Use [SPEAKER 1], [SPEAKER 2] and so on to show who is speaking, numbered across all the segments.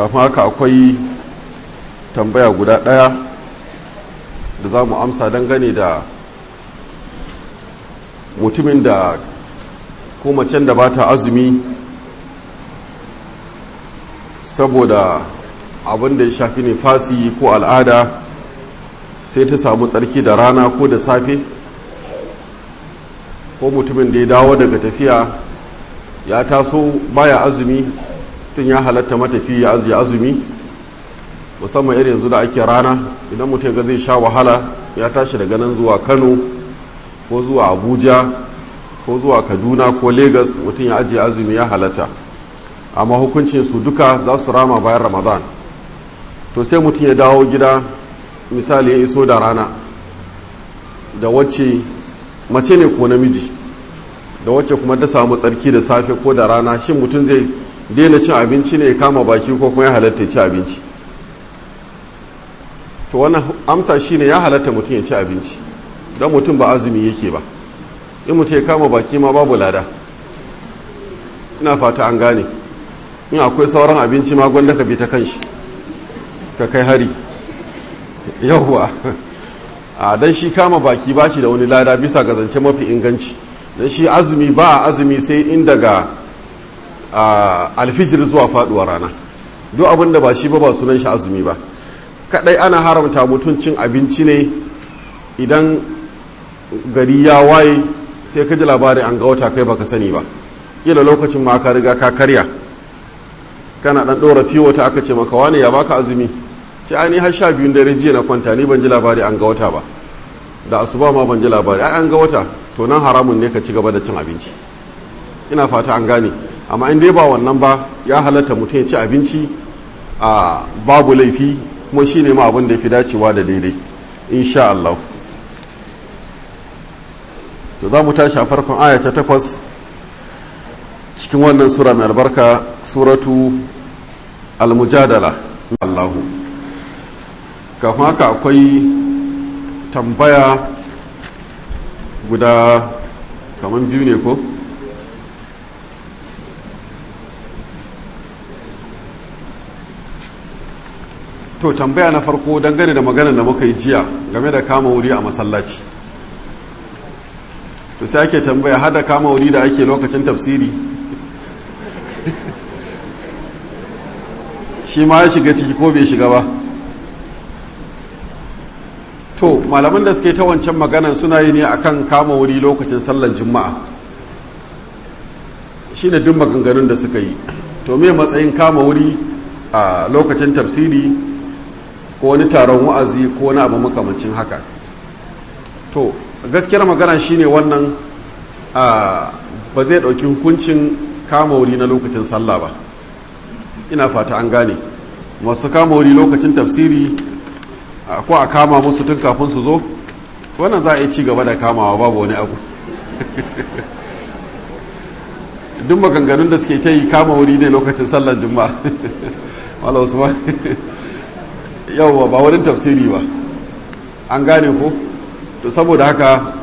[SPEAKER 1] kafin haka akwai tambaya guda ɗaya da za mu amsa dangane da mutumin da ko macen da ba ta azumi saboda abin da ya shafi nifasi ko al'ada sai ta samu tsarki da rana ko da safe ko mutumin da ya dawo daga tafiya ya taso baya azumi tun ya halatta matafi ya ajiye azumi musamman irin yanzu da ake rana idan mutum ga zai sha wahala ya tashi daga nan zuwa kano ko zuwa abuja ko zuwa kaduna ko lagos mutum ya ajiye azumi ya halatta amma hukuncin su duka za su rama bayan ramadan to sai mutum ya dawo gida misali ya iso da rana da wacce mace ne ko namiji da wacce kuma ta samu tsarki da safe ko da rana shin mutum zai daina cin abinci ne ya kama baki ko kuma ya halatta ci abinci to wannan amsa shine ya halatta mutum ya ci abinci don mutum ba azumi yake ba in mutum ya kama baki ma babu lada ina fata an gane in akwai sauran abinci ma gwanda ka bi ta kanshi ka kai hari yauwa a dan shi kama baki ba shi da wani lada bisa ga zance mafi inganci dan shi azumi ba a azumi sai in daga alfijir zuwa faduwar rana duk abin da ba shi ba ba sunan shi azumi ba kadai ana haramta mutum cin abinci ne idan gari ya waye sai ka ji labarin an ga wata kai baka sani ba kila lokacin ma ka riga ka karya kana dan dora fiwo ta aka ce maka wane ya baka azumi ce ai ni har sha biyun dare jiya na kwanta ni ban ji labari an ga wata ba da asuba ma ban ji labari ai an ga wata to nan haramun ne ka ci gaba da cin abinci ina fata an gane amma in dai ba wannan ba ya halatta mutum ya ci abinci a babu laifi kuma shi ne ma abin da ya fi dacewa da daidai insha Allah to za mu tashi a farkon aya ta takwas cikin wannan sura mai albarka suratu al-mujadala Allahu kafin haka akwai tambaya guda kamar biyu ne ko to tambaya na farko dangane da maganar da muka yi jiya game da kama wuri a masallaci to sai ake tambaya hada kama wuri da ake lokacin tafsiri shi ma ya shiga ciki ko bai shiga ba to malaman da suke ta wancan maganan suna yi ne akan kama wuri lokacin sallan juma'a shi ne duk maganganun da suka yi to me matsayin kama wuri a lokacin tafsiri ko wani taron wa'azi ko wani abu makamancin haka to gaskiyar magana shine wannan ba zai ɗauki hukuncin kama wuri na lokacin sallah ba ina fata an gane masu kama wuri lokacin tafsiri ko a kama musu tun kafin su zo wannan za a yi ci gaba da kamawa babu wani abu duk maganganun da suke ta yi kama wuri ne lokacin sallan juma'a wala usman yawwa ba wurin tafsiri ba an gane ko to saboda haka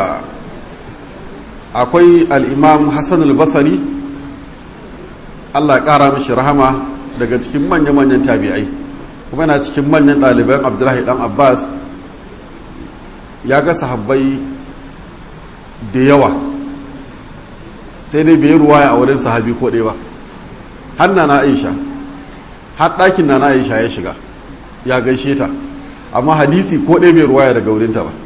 [SPEAKER 1] akwai al'imam hassan al-basari allah ƙara mishi rahama daga cikin manya-manyan tabi'ai kuma yana cikin manyan ɗaliban abdullahi ɗan abbas ya ga sahabbai da yawa sai dai bai ruwaya a wurin sahabi ko ɗaya ba har na aisha har ɗakin na aisha ya shiga ya gaishe ta amma hadisi ko ɗaya bai ruwaya daga wurinta ba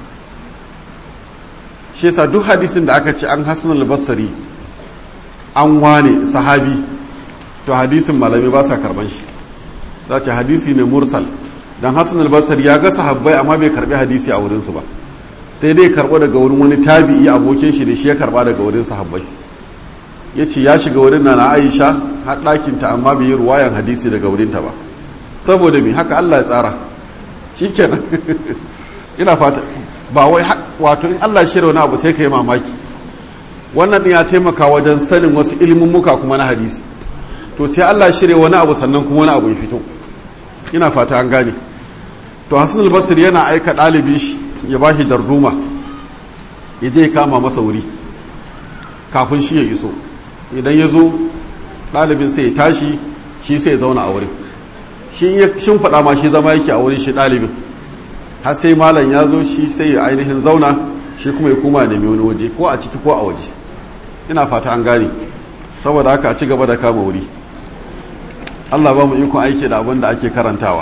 [SPEAKER 1] shi yasa duk hadisin da aka ce an hasan al-basri an wane sahabi to hadisin malami ba sa karban shi za ce hadisi ne mursal dan hasan al-basri ya ga sahabbai amma bai karbi hadisi a wurinsu ba sai dai karbo daga wurin wani tabi'i abokin shi da shi ya karba daga wurin sahabbai ya ce ya shiga wurin na aisha har ɗakinta amma bai yi ruwayan hadisi daga wurinta ba saboda me haka Allah ya tsara shikenan ina fata ba wai wato in Allah shirya wani abu sai ka yi mamaki wannan ya taimaka wajen sanin wasu ilimin muka kuma na hadisi to sai Allah shirya wani abu sannan kuma wani abu ya fito ina fata an gane to Hassan al-Basri yana aika ɗalibi shi ya bashi darduma ya je kama masa wuri kafin shi ya iso idan ya zo ɗalibin sai ya tashi shi sai ya zauna a wurin shi ya shimfiɗa ma shi zama yake a wurin shi ɗalibin har sai malam ya zo shi sai ya ainihin zauna shi kuma ya koma nemi wani waje ko a ciki ko a waje ina fata an gane saboda haka a ci gaba da kama wuri Allah ba mu ikon aiki da abin da ake karantawa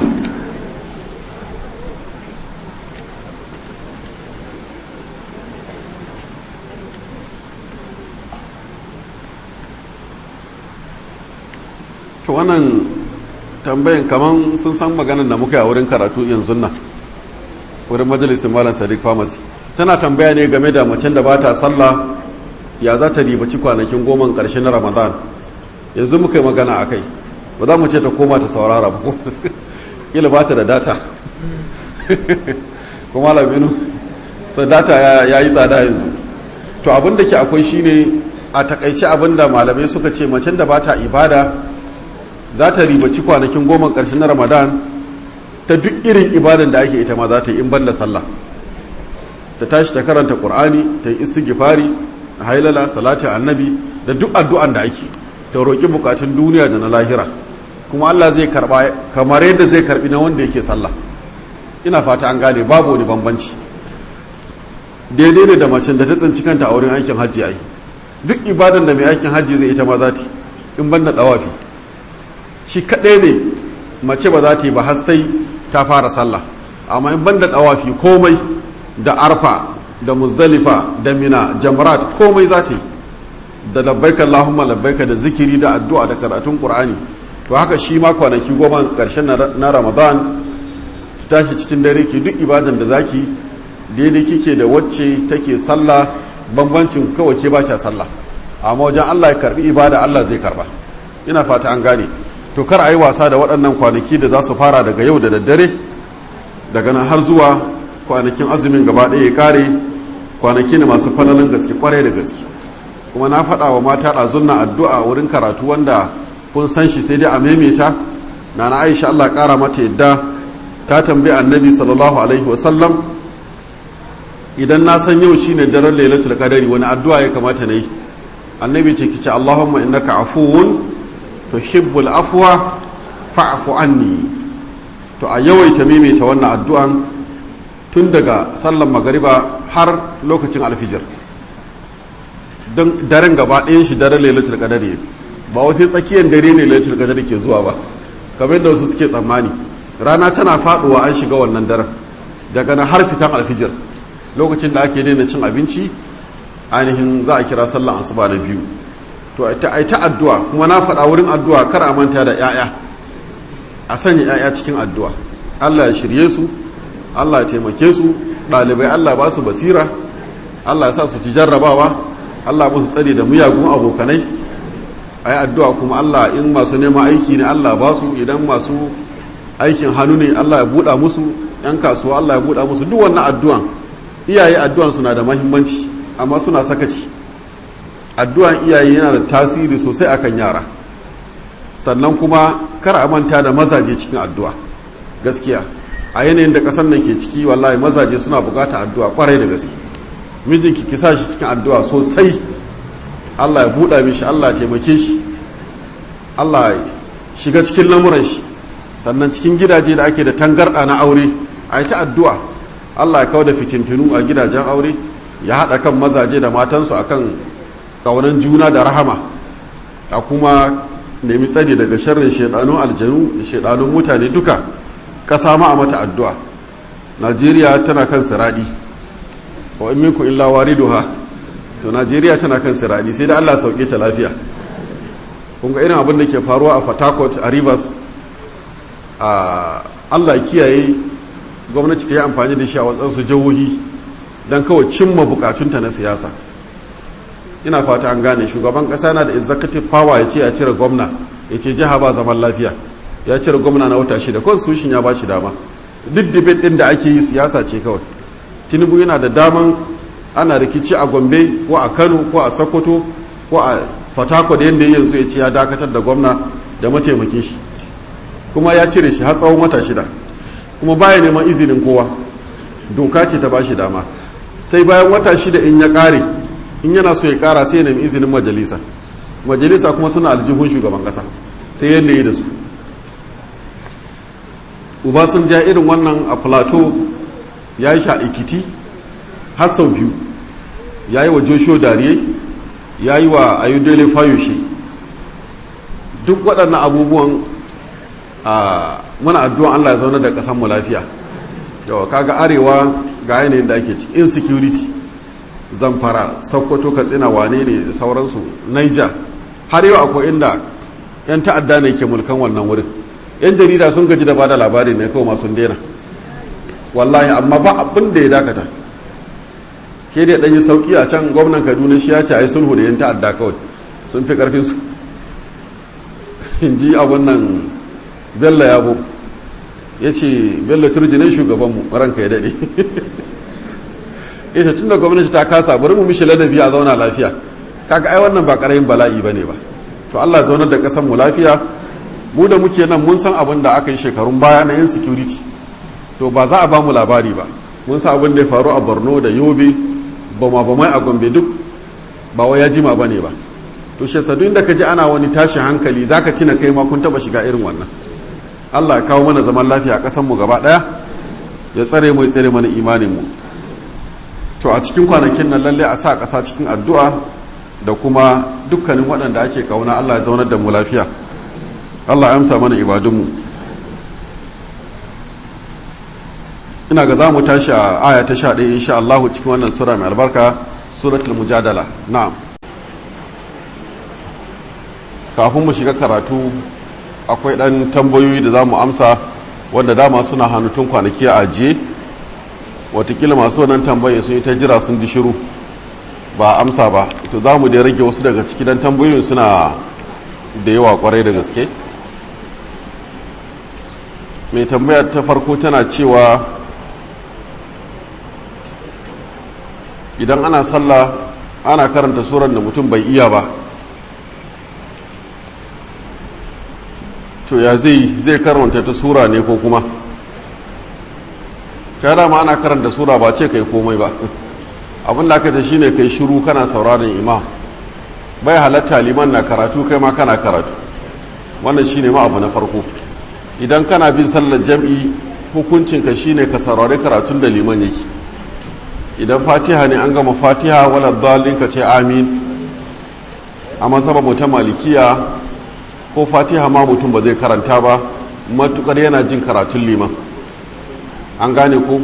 [SPEAKER 1] to wannan tambayin kaman sun san maganar da muka yi a wurin karatu yanzu nan wurin majalisin malam sadiq pharmacy tana tambaya ne game da macen da ba ta sallah ya za ta ribaci kwanakin goma ƙarshe na ramadan yanzu muka yi magana a kai ba za mu ce ta koma ta saurara ba ila ba ta da data kuma labinu sai data ya yi tsada yanzu to abin da ke akwai shine a takaice abin da malamai suka ce macen da ba ta ibada za ta ribaci kwanakin goma ƙarshe na ramadan ta duk irin ibadan da ake ita ma za ta yi in banda sallah ta tashi ta karanta ƙur'ani ta yi istighfari hailala salatin annabi da duk addu'an da ake ta roƙi bukatun duniya da na lahira kuma Allah zai karba kamar yadda zai karbi na wanda yake sallah ina fata an gane babu wani bambanci daidai ne da macen da ta tsinci kanta a wurin aikin hajji ai duk ibadan da mai aikin hajji zai ita ma za ta in banda dawafi shi kaɗai ne mace ba za ta yi ba har sai ta fara sallah amma in banda dawafi komai da arfa da muzdalifa da mina jamrat komai za ta yi da labbaika Allahumma labbaika da zikiri da addu'a da karatun Qur'ani to haka shi ma kwanaki goma karshen na Ramadan ki tashi cikin dare ki duk ibadan da zaki daidai kike da wacce take sallah bambancin kawai ke baki sallah amma wajen Allah ya karbi ibada Allah zai karba ina fata an gane to kar a yi wasa da waɗannan kwanaki da za su fara daga yau da daddare daga nan har zuwa kwanakin azumin gaba ɗaya ya kare kwanaki ne masu falalin gaske kwarai da gaske kuma na faɗa wa mata ɗazunna addu'a wurin karatu wanda kun san shi sai dai a maimaita na na aisha Allah ƙara mata yadda ta tambayi annabi sallallahu alaihi wasallam idan na san yau shine daren lailatul qadari wani addu'a ya kamata na yi annabi ce kice Allahumma innaka afuwun tuhibbul afwa fa'fu anni to a yawaita maimaita wannan addu'an tun daga sallan magariba har lokacin alfijir don daren gaba ɗayan shi daren lailatul qadari ba wasu tsakiyar dare ne lailatul qadari ke zuwa ba kamar yadda wasu suke tsammani rana tana faduwa an shiga wannan daren daga nan har fitan alfijir lokacin da ake daina cin abinci ainihin za a kira sallan asuba na biyu to ai ta addu'a kuma na faɗa wurin addu'a kar a manta da 'ya'ya a sanya 'ya'ya cikin addu'a Allah ya shirye su Allah ya taimake su ɗalibai Allah ba su basira Allah ya sa su ci jarrabawa Allah musu tsari da miyagun abokanai a yi addu'a kuma Allah in masu neman aiki ne Allah ba su idan masu aikin hannu ne Allah ya buɗa musu ‘yan kasuwa Allah ya buɗa musu duk wannan addu'an iyaye addu'an suna da mahimmanci amma suna sakaci addu'an iyaye yana da tasiri sosai akan yara sannan kuma kar a manta da mazaje cikin addu'a gaskiya a yanayin da ƙasar nan ke ciki wallahi mazaje suna buƙatar addu'a kwarai da gaske mijinki ki sa shi cikin addu'a sosai Allah ya buɗa mishi Allah ya taimake shi Allah ya shiga cikin lamuran shi sannan cikin gidaje da ake da tangarɗa na aure a yi ta addu'a Allah ya kawo da fitintunu a gidajen aure ya haɗa kan mazaje da matansu akan ƙaunan juna da rahama a kuma nemi tsari daga sharrin shaidanun aljanu da shaidanun mutane duka ƙasa ma a mata addu'a najeriya tana kan siradi wa in minku illa wariduha to najeriya tana kan siradi sai da allah sauke ta lafiya kun ga irin abin da ke faruwa a fatakot a rivers a allah kiyaye gwamnati ta yi amfani da shi a wasansu jihohi don kawai cimma bukatunta na siyasa ina fata an gane shugaban kasa na da executive power ya ce ya cire gwamna ya ce jiha ba zaman lafiya ya cire gwamna na wata shida constitution ya ba shi dama duk debate din da ake yi siyasa ce kawai tinubu yana da daman ana rikici a gombe ko a kano ko a sokoto ko a fatako da yadda yanzu ya ce ya dakatar da gwamna da mataimakin shi kuma ya cire shi har tsawon wata shida kuma baya neman izinin kowa doka ce ta ba shi dama sai bayan wata shida in ya kare in yana so ya kara sai ya nemi izinin majalisa majalisa kuma suna aljihun shugaban kasa sai yadda yi da su uba sun ja irin wannan a plateau ya yi sha ikiti har sau biyu ya yi wa joshua dariye ya yi wa ayudele fayoshe duk waɗannan abubuwan muna addu'an allah ya zaune da ƙasanmu lafiya yawa kaga arewa ga yanayin da ake ciki insecurity zamfara sokoto katsina wane ne da sauransu niger har yau akwai inda 'yan ta'adda ne ke mulkan wannan wurin 'yan jarida sun gaji da bada labari ne kawai masu daina wallahi amma ba abin da ya dakata ke da ɗanyi sauki a can gwamnan kaduna shi ya ce a yi sulhu da 'yan ta'adda kawai sun fi ƙarfinsu in ji abin nan bello yabo ya ce bello turjinin shugabanmu ranka ya daɗe ita tun da gwamnati ta kasa bari mu mishi ladabi a zauna lafiya kaga ai wannan ba ƙarayin bala'i ba ne ba to allah zaunar da ƙasar mu lafiya mu da muke nan mun san abin da aka yi shekarun baya na insecurity to ba za a ba mu labari ba mun san abin da ya faru a borno da yobe bama bamai a gombe duk ba wai ya jima ba ne ba to shi sadu inda ka ji ana wani tashin hankali za ka tina kai ma kun taba shiga irin wannan allah ya kawo mana zaman lafiya a ƙasar mu gaba ɗaya ya tsare mu ya tsare mana imanin mu to a cikin kwanakin nan lalle a sa ƙasa cikin addu'a da kuma dukkanin waɗanda ake kauna allah ya zaunar da mu lafiya allah ya amsa mana ibadunmu ina ga za mu tashi a aya ta sha ɗaya insha allahu cikin wannan sura mai albarka suratul mujadala na'am kafin mu shiga karatu akwai ɗan tambayoyi da za mu amsa wanda dama suna hannu tun kwanaki a ajiye watakila masu wannan tambayin sun yi ta jira sun ji shiru ba amsa ba to za mu da rage wasu daga ciki dan tambayoyin suna da yawa kwarai da gaske mai tambaya ta farko tana cewa idan ana sallah ana karanta suran da mutum bai iya ba to ya zai zai karanta ta sura ne ko kuma ta dama ana karanta sura ba ce kai komai ba abin da aka ta shine kai shiru kana sauraron imam bai halatta liman na karatu kai ma kana karatu wannan shine ma abu na farko idan kana bin sallar jam'i hukuncinka shine ka saurari karatun da liman yake idan fatiha ne an gama fatiha wala dalin ka ce amin a masaba ta malikiya ko fatiha ma mutum ba zai karanta ba matukar yana jin karatun liman an gane ko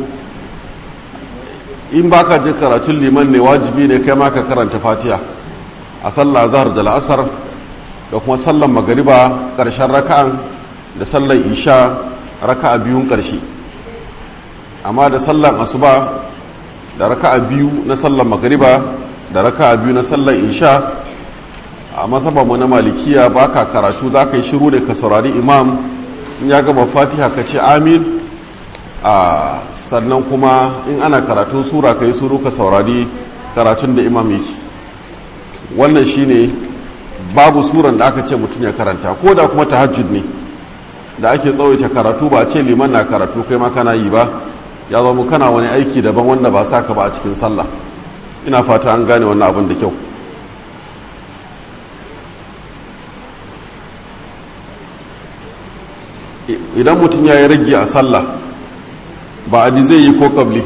[SPEAKER 1] in baka jin karatun liman ne wajibi ne kai ma ka karanta fatiha a sallah zahar da la'asar da kuma sallan magariba ƙarshen raka'an da sallan isha raka'a biyun ƙarshe amma da sallan asuba da raka'a biyu na sallan magariba da raka'a biyu na sallan isha a mu na malikiya baka karatu za ka yi shiru da ka saurari imam in ya gama fatiha ka ce amin a sannan kuma in ana karatun sura ka yi suru ka saurari karatun da imam yake wannan shine babu suran da aka ce mutum ya karanta ko da kuma tahajjud ne da ake tsawaita karatu ba a ce liman na karatu kai ma kana yi ba ya zama kana wani aiki daban wanda ba sa ka ba a cikin sallah ina fata an gane wannan abin da kyau idan mutum ya yi rage a sallah ba adi zai yi ko kabli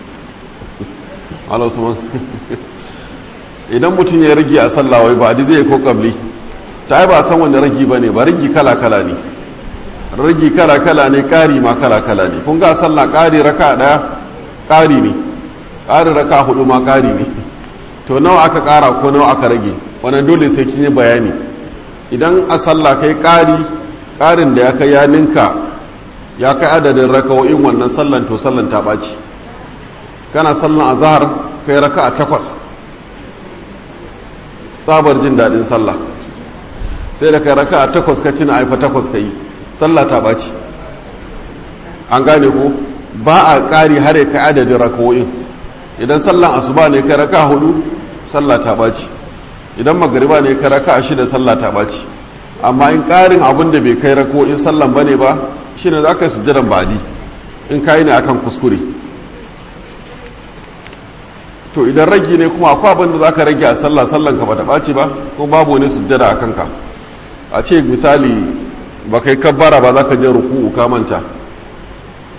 [SPEAKER 1] idan mutum ya rage a sallah wai ba adi zai yi ko kabli ta yi ba san wanda ragi ba ne ba ragi kala-kala ne ragi kala-kala ne ƙari ma kala-kala ne kun ga sallah ƙari raka ɗaya ƙari ne ƙari raka hudu ma ƙari ne to nawa aka ƙara ko nawa aka rage wannan dole sai kin yi bayani idan a sallah kai ƙari ƙarin da ya kai ya ninka ya kai adadin raka'o'in wannan sallan to sallan ta ɓaci kana sallan azhar kai raka'a takwas tsabar jin daɗin sallah sai da kai raka'a takwas ka cina aifa takwas ka yi sallah ta ɓaci an gane ko ba a ƙari har kai adadin raka'o'in idan sallan asuba ne kai raka'a hudu sallah ta ɓaci idan magariba ne kai raka'a shida sallah ta ɓaci amma in ƙarin abin da bai kai raka'o'in sallan bane ba shi ne za ka yi sujjadan badi in kayi ne akan kuskure to idan ragi ne kuma akwai abin da za ka rage a sallah sallan ka ba ta ɓaci ba ko babu wani sujjada a kanka a ce misali ba kai kabbara ba za ka je ruku'u ka manta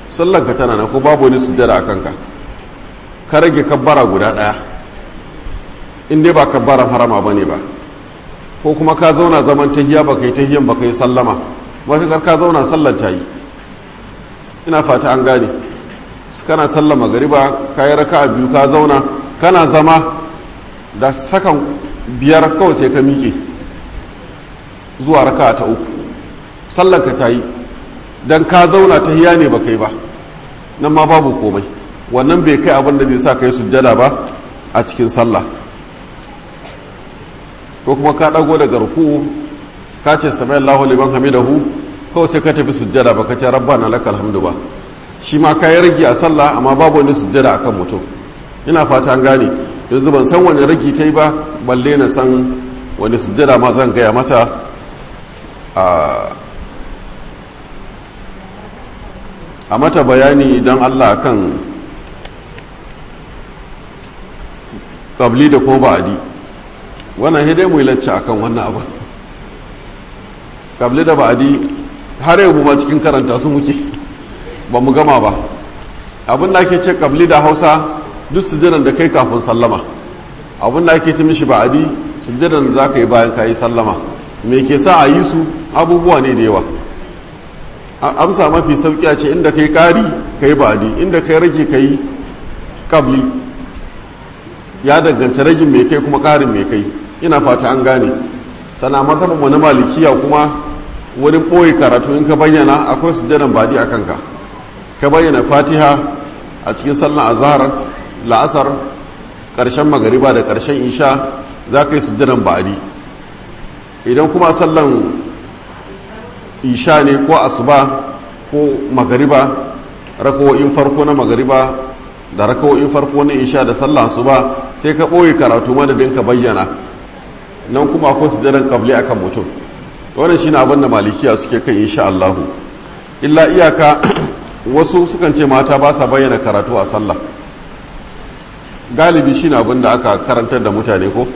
[SPEAKER 1] sallanka tana na ko babu wani sujjada a kanka ka rage kabbara guda ɗaya in dai ba kabbaran harama ba ne ba ko kuma ka zauna zaman tahiya ba kai tahiyan ba kai sallama matuƙar ka zauna sallar ta yi ina fata an gane kana sallama gariba ka yi raka biyu ka zauna kana zama da sakan biyar kawai sai ka miƙe zuwa raka ta uku sallanka ta yi don ka zauna ta hiya ne ba kai ba nan ma babu komai wannan bai kai abin da zai sa kai sujjada ba a cikin sallah ko kuma ka ɗago daga ruku ka ce sami Allahu liman hamidahu kawai sai ka tafi sujjada ba ka ce rabbana lakal hamdu ba shi ma ka yi rage a sallah amma babu wani sujjada akan mutum ina fata an gane yanzu ban san wani ragi ta yi ba balle na san wani sujjada ma zan gaya mata a mata bayani idan allah kan ƙabli da ko ba'adi wannan hidai mu lacce akan wannan abu ƙabli da ba'adi har yau ma cikin karanta su muke ba mu gama ba abin da ake ce ƙabli da hausa duk sujjadan da kai kafin sallama abin da ake ce mishi ba'adi sujjadan da za ka yi bayan ka yi sallama me ke sa a yi su abubuwa ne da yawa amsa mafi sauki a ce inda kai kari kai ba'adi inda kai rage kai kabli ya danganta ragin mai kai kuma karin mai kai ina fata an gane sana masaban wani malikiya kuma wani ɓoye karatu in ka bayyana akwai sujjadan ba'adi a kanka ka bayyana fatiha a cikin sallan azhar la'asar ƙarshen magariba da ƙarshen isha za ka yi sujjadan ba'adi idan kuma sallan isha ne ko asuba ko magariba rakawo'in farko na magariba da rakawo'in farko na isha da sallan asuba sai ka ɓoye karatu madadin ka bayyana nan kuma akwai sujjadan kabli akan mutum wannan shine abin da malikiya suke kan insha Allahu illa iyaka wasu sukan ce mata ba sa bayyana karatu a sallah galibi shine abin da aka karantar da mutane ko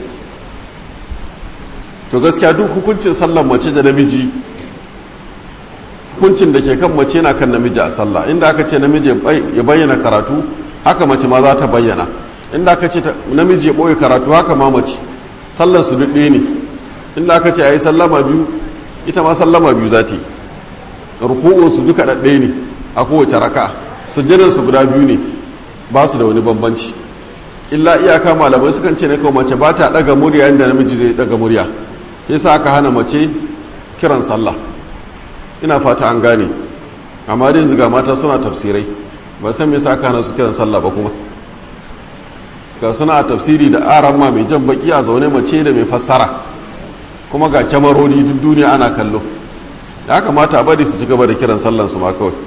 [SPEAKER 1] to gaskiya duk hukuncin sallar mace da namiji hukuncin da ke kan mace na kan namiji a sallah inda aka ce namiji ya bayyana karatu haka mace ma za ta bayyana inda aka ce namiji ya ɓoye karatu haka ma mace sallar su duk ne inda aka ce a yi sallama biyu ita ma sallama biyu za ta yi ruku'un su duka ɗaɗɗe ne a kowace raka sujjadan su guda biyu ne ba su da wani bambanci illa iyaka malamai sukan ce ne kawai mace ba ta ɗaga murya inda namiji zai ɗaga murya yasa aka hana mace kiran sallah ina fata an gane amma dai ziga mata suna tafsirai ba san me yasa aka hana su kiran sallah ba kuma ga suna a tafsiri da aran ma mai jan baki a zaune mace da mai fassara kuma ga kyamaroni duk duniya ana kallo ya kamata a bari su ci gaba da kiran sallan su ma kawai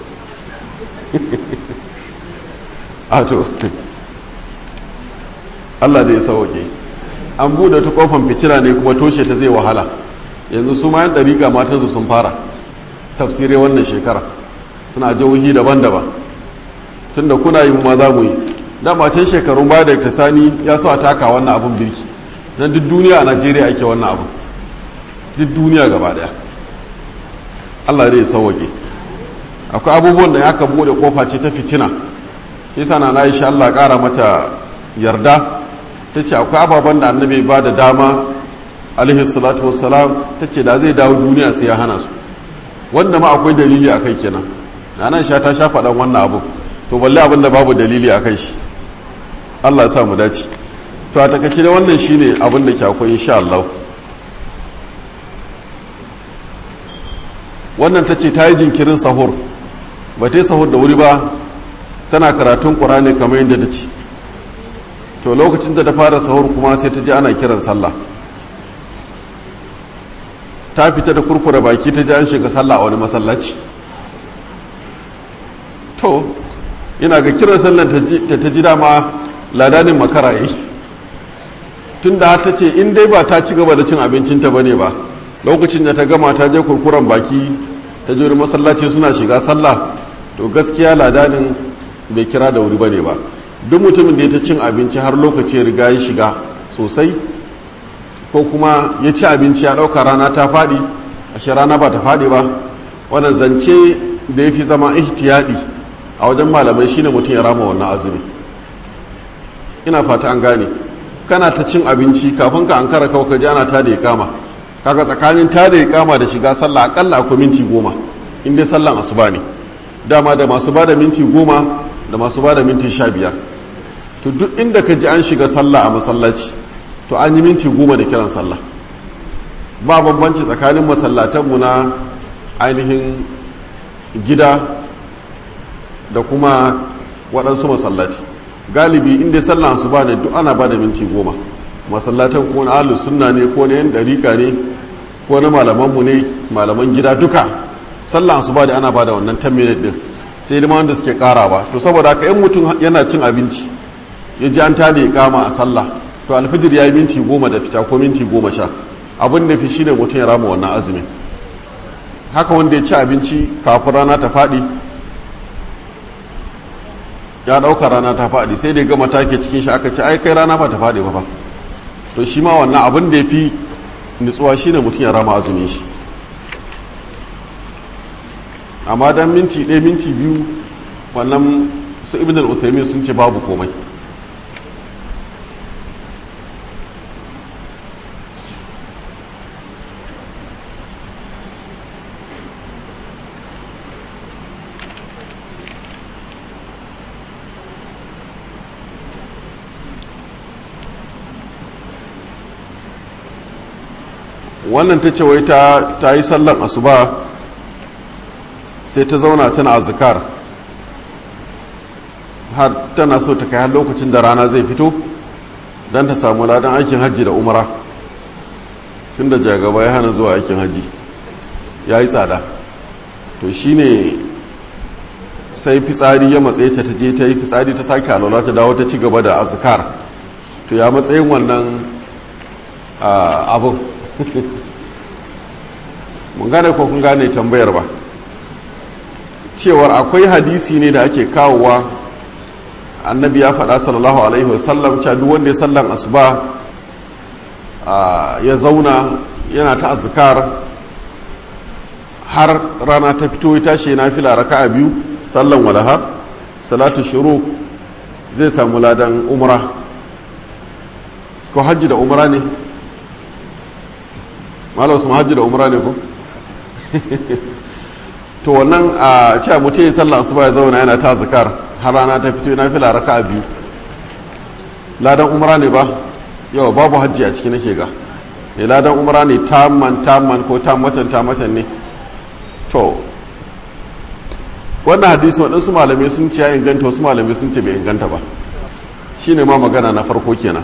[SPEAKER 1] a to Allah da ya sauke an bude ta kofan fitila ne kuma toshe ta zai wahala yanzu su ma yan dariƙa matansu sun fara tafsirai wannan shekara suna jihohi daban-daban tunda kuna yi ma za mu yi dama can shekarun baya da ta sani ya so a taka wannan abun birki nan duk duniya a najeriya ake wannan abu duk duniya gaba daya allah zai sauwake akwai abubuwan da aka bude kofa ce ta fitina yasa na aisha allah kara mata yarda ta ce akwai ababen da annabi ba da dama alaihi salatu wassalam ta ce da zai dawo duniya sai ya hana su wanda ma akwai dalili a kai kenan na nan sha ta sha faɗan wannan abu to balle abin da babu dalili a kai shi allah ya sa mu dace to a takaice da wannan shine abin da ke akwai insha Allah wannan ta ce ta yi jinkirin sahur ba ta yi sahur da wuri ba tana karatun ƙurani kamar yadda ta ce to lokacin da ta fara sahur kuma sai ta ji ana kiran sallah ta fita da kurkura baki ta ji an shiga sallah a wani masallaci to ina ga kiran sallah ta ta ji dama ladanin makara yi tun da ta ce in dai ba ta ci gaba da cin abincinta ba ne ba lokacin da ta gama ta je kurkuren baki ta je wani masallaci suna shiga sallah to gaskiya ladanin bai kira da wuri ba ne ba duk mutumin da ya ta cin abinci har lokaci ya riga ya shiga sosai ko kuma ya ci abinci ya ɗauka rana ta faɗi ashe rana ba ta faɗi ba wannan zance da ya fi zama ihtiyadi a wajen malamai shine mutum ya rama wannan azumi ina fata an gane kana ta cin abinci kafin ka an kara kawai ji ana ta da kama kaga tsakanin ta da kama da shiga sallah akalla akwai minti goma in dai sallan asuba ne dama da masu bada minti goma da masu bada minti sha biyar to duk inda ka ji an shiga sallah a masallaci to an yi minti goma da kiran sallah ba bambanci tsakanin masallatanmu na ainihin gida da kuma waɗansu masallaci galibi inda sallan su ba ne duk ana ba da minti goma masallatan ko na ahlus sunna ne ko na yan dariƙa ne ko na malamanmu ne malaman gida duka sallan su ba da ana ba da wannan 10 minute din sai da wanda suke ƙara ba to saboda haka in mutum yana cin abinci ya ji an tada ya kama a sallah to alfijir ya yi minti goma da fita ko minti goma sha abin da fi shine mutum ya rama wannan azumin haka wanda ya ci abinci kafin rana ta faɗi ya ɗauka rana ta faɗi sai da ya gama take cikin shi aka ce ai kai rana ba ta faɗi ba ba to shi ma wannan abin da ya fi nutsuwa shine mutum ya rama azumin shi amma dan minti ɗaya minti biyu wannan su ibn al-uthaymin sun ce babu komai wannan ta ce wai ta yi sallan asuba sai ta zauna tana azkar har tana so ta kai har lokacin da rana zai fito don ta samu ladan aikin hajji da umara tun da jagaba ya hana zuwa aikin hajji ya yi tsada to shine sai fitsari ya matsaye ta je ta yi fitsari ta sake alwala ta dawo ta ci gaba da azkar to ya matsayin wannan abin mun gane ko kun gane tambayar ba cewar akwai hadisi ne da ake kawowa annabi ya faɗa sallallahu alaihi wasallam cewa duk wanda ya sallan asuba ya zauna yana ta azkar har rana ta fito ya tashi na fila raka'a biyu sallan walaha salatu shuru zai samu ladan umra ko hajji da umra ne malam su hajji da umra ne ko to wannan a cewa mutum ya sallah asuba ya zauna yana ta zakar har rana ta fito yana fila raka a biyu ladan umra ne ba yau babu hajji a ciki nake ga ne ladan umra ne tamman tamman ko tammatan tammatan ne to wannan hadisi waɗansu malamai sun ce ya inganta wasu malamai sun ce bai inganta ba shine ma magana na farko kenan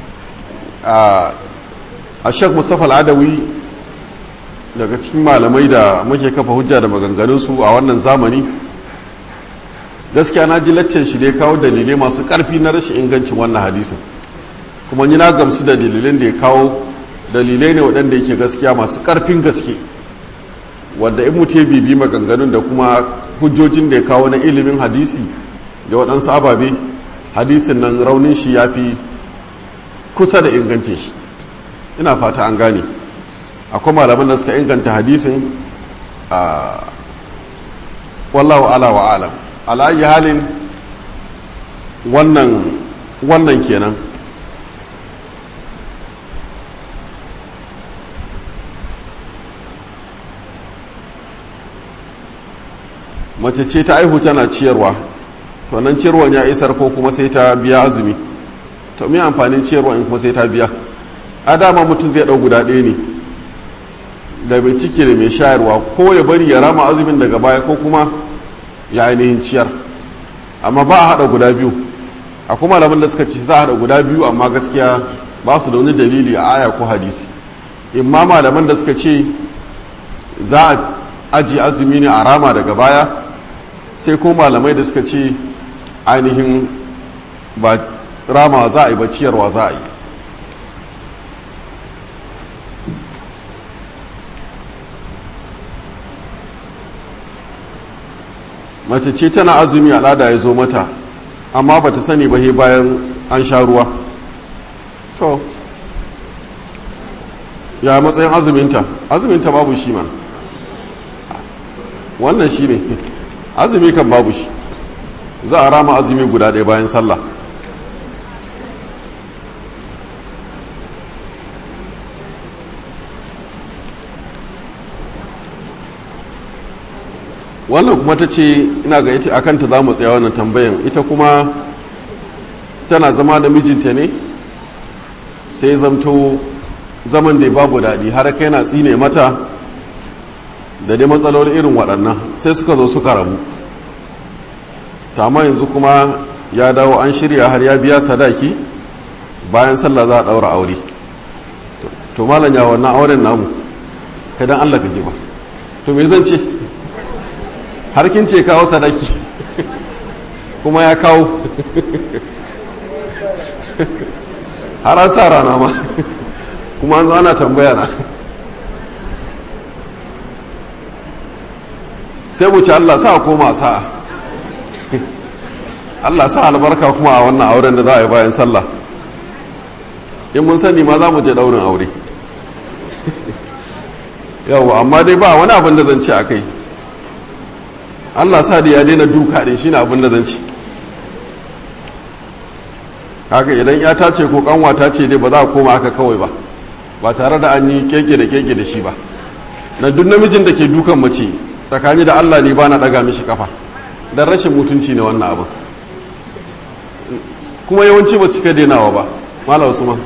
[SPEAKER 1] a shek mustapha al'adawi daga cikin malamai da muke kafa hujja da maganganunsu a wannan zamani gaskiya na ji laccen shi dai kawo dalilai masu ƙarfi na rashin ingancin wannan hadisin kuma ni na gamsu da dalilin da ya kawo dalilai ne waɗanda yake gaskiya masu ƙarfin gaske wanda in mutu bibi maganganun da kuma hujjojin da ya kawo na ilimin hadisi da waɗansu ababe hadisin nan raunin shi ya fi kusa da ingancin shi ina fata an gane akwai malaman da suka inganta hadisin a wallahu ala wa alam ala'ayi halin wannan wannan kenan mace ce ta aihu tana ciyarwa to nan ciyarwan ya isar ko kuma sai ta biya azumi to me amfanin ciyarwa in kuma sai ta biya a dama mutum zai ɗau guda ɗaya ne da mai ciki da mai shayarwa ko ya bari ya rama azumin daga baya ko kuma ya ainihin ciyar amma ba a haɗa guda biyu a kuma malaman da suka ce za a haɗa guda biyu amma gaskiya ba su da wani dalili a aya ko hadisi imma malaman da suka ce za a aji azumi ne a rama daga baya sai ko malamai da suka ce ainihin ba rama za a yi ba ciyarwa za a yi mace ce tana azumi al'ada ya zo mata amma ba ta sani ba he bayan an sha ruwa to ya matsayin azuminta azuminta babu shi man wannan shi ne azumi kan babu shi za a rama azumi guda ɗaya bayan sallah wannan kuma ta ce ina ga ita akanta za mu tsaya wannan tambayan ita kuma tana zama da mijinta ne sai zamto zaman da babu daɗi har kai na tsine mata da dai matsaloli irin waɗannan sai suka zo suka rabu tama yanzu kuma ya dawo an shirya har ya biya sadaki bayan sallah za a ɗaura aure to malam ya wannan auren namu kadan allah ka ji ba to me zan ce har kin ce kawo sadaki kuma ya kawo har an sa rana ma kuma an zo ana tambaya na sai mu ci Allah sa koma sa'a Allah sa albarka kuma a wannan auren da za a yi bayan sallah in mun sani ma za mu je daurin aure yau amma dai ba wani abin da zan ce a kai Allah sa da ya daina duka din shine abin da zan ci haka idan ya ta ce ko kanwa ta ce dai ba za a koma haka kawai ba ba tare da an yi keke da keke da shi ba na duk namijin da ke dukan mace tsakani da Allah ne ba na daga mishi kafa dan rashin mutunci ne wannan abin kuma yawanci ba su cika denawa ba malam usman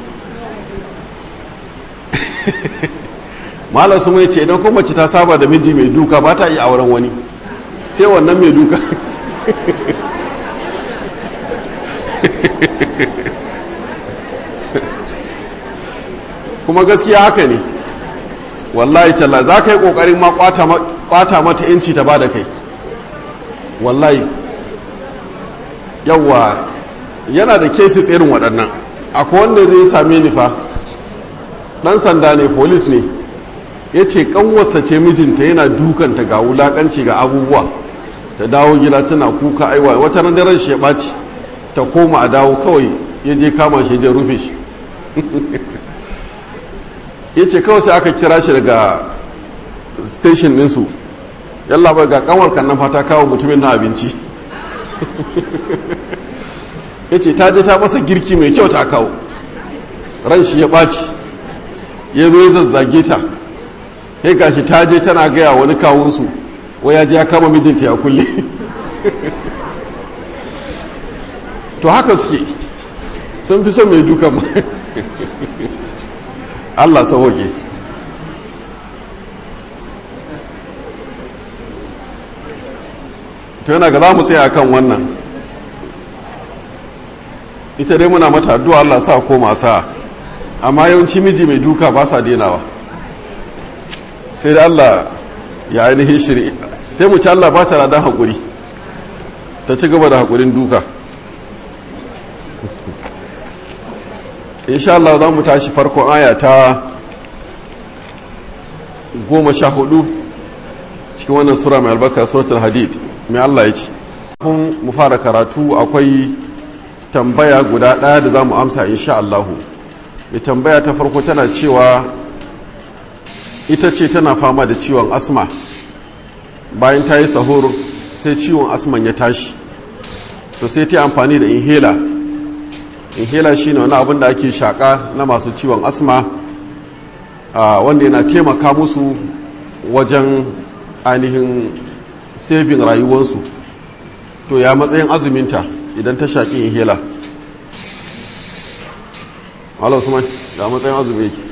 [SPEAKER 1] malam usman ya ce idan ko mace ta saba da miji mai duka ba ta iya auren wani sai wannan mai duka kuma gaskiya haka ne wallahi talla za ka yi ƙoƙarin ma ƙwata mata inci ta ba da kai wallahi yawwa yana da cases irin waɗannan akwai wanda zai same ni fa ɗan sanda ne polis ne ya ce ƙanwarsa ce mijinta yana dukanta ga wulaƙanci ga abubuwa ta dawo gida tana kuka aiwa wata ran daren shi ya ɓaci ta koma a dawo kawai ya je kama shi ya rufe shi ya ce kawai sai aka kira shi daga station ɗinsu yalla bai ga kanwar kannan fata kawo mutumin na abinci ya ce ta je ta masa girki mai kyau ta kawo ran shi ya ɓaci ya zo ya zazzage ta ya gashi ta je tana gaya wani kawunsu wai ya je ya kama mijinta ya kulle to haka suke sun fi son mai dukan Allah sauke to yana ga za mu tsaya kan wannan ita dai muna mata addu'a Allah sa koma sa amma yawanci miji mai duka ba sa denawa sai da Allah ya ainihin shiri sai mu ci Allah ba ta radan haƙuri ta ci gaba da haƙurin duka insha Allah za mu tashi farkon aya ta goma sha hudu cikin wannan sura mai albarka suratul hadid mai Allah ya ce kun mu fara karatu akwai tambaya guda ɗaya da za mu amsa insha Allah mai tambaya ta farko tana cewa ita ce tana fama da ciwon asma bayan ta yi sahur sai ciwon asman ya tashi to sai ta yi amfani da inhaler inhaler shine wani abin da ake shaka na masu ciwon asma wanda yana taimaka musu wajen ainihin saving rayuwarsu to ya matsayin azuminta idan ta shaƙi inhaler Allah Usman da matsayin azumi yake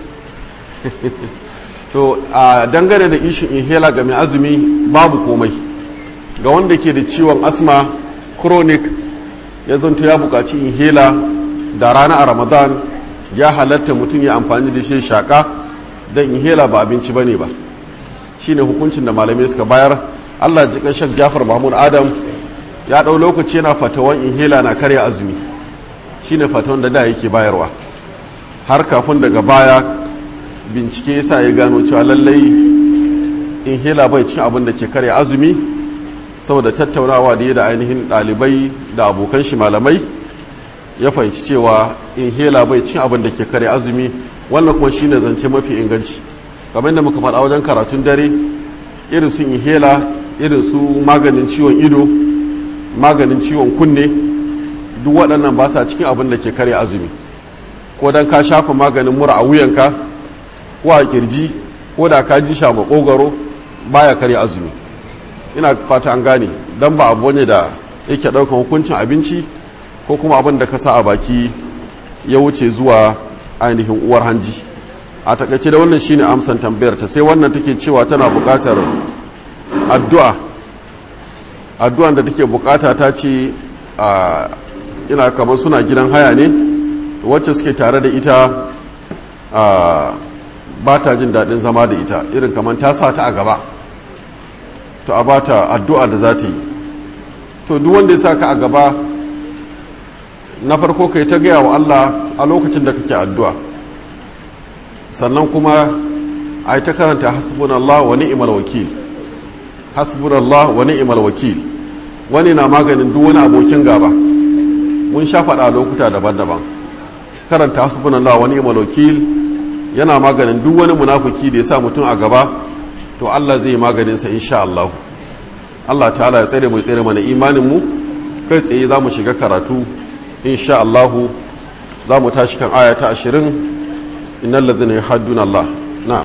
[SPEAKER 1] to a dangane da ishin inhaler ga mai azumi babu komai ga wanda ke da ciwon asma chronic ya zanto ya buƙaci inhaler da rana a ramadan ya halatta mutum ya amfani da shi shaƙa don inhaler ba abinci ba ne ba shi ne hukuncin da malamai suka bayar allah jikan shak jafar mahmud adam ya ɗau lokaci yana fatawan inhaler na karya azumi shi ne fatawan da da yake bayarwa har kafin daga baya bincike yasa ya gano cewa lallai inhaler bai cin abin da ke karya azumi saboda tattaunawa da ya da ainihin ɗalibai da abokan shi malamai ya fahimci cewa inhaler bai cin abin da ke kare azumi wannan kuma shine zance mafi inganci kamar da muka faɗa wajen karatun dare irin su inhaler irin su maganin ciwon ido maganin ciwon kunne duk waɗannan ba sa cikin abin da ke karya azumi ko don ka shafa maganin mura a wuyanka ko a kirji ko da ka ji sha makogaro baya karya azumi ina fata an gane don ba abu ne da yake ɗaukan hukuncin abinci ko kuma abin da ka sa a baki ya wuce zuwa ainihin uwar hanji a takaice da wannan shine amsan tambayar ta sai wannan take cewa tana buƙatar addu'a addu'an da take buƙata ta ce a ina kamar suna gidan haya ne wacce suke tare da ita a ba ta jin daɗin zama da ita irin kamar ta sa ta a gaba to a ba ta addu'a da za ta yi to duk wanda ya sa ka a gaba na farko kai ta gaya wa Allah a lokacin da kake addu'a sannan kuma a yi ta karanta hasbunallah wa ni'mal wakil hasbunallah wa ni'mal wakil wani na maganin duk wani abokin gaba mun sha faɗa lokuta daban-daban karanta hasbunallah wa ni'mal wakil yana maganin duk wani munafiki da ya sa mutum a gaba to Allah zai maganin sa insha Allah Allah ta'ala ya tsare mu tsare mana imanin mu kai tsaye za mu shiga karatu insha Allah za mu tashi kan aya ta 20 innal ladhina yuhadduna Allah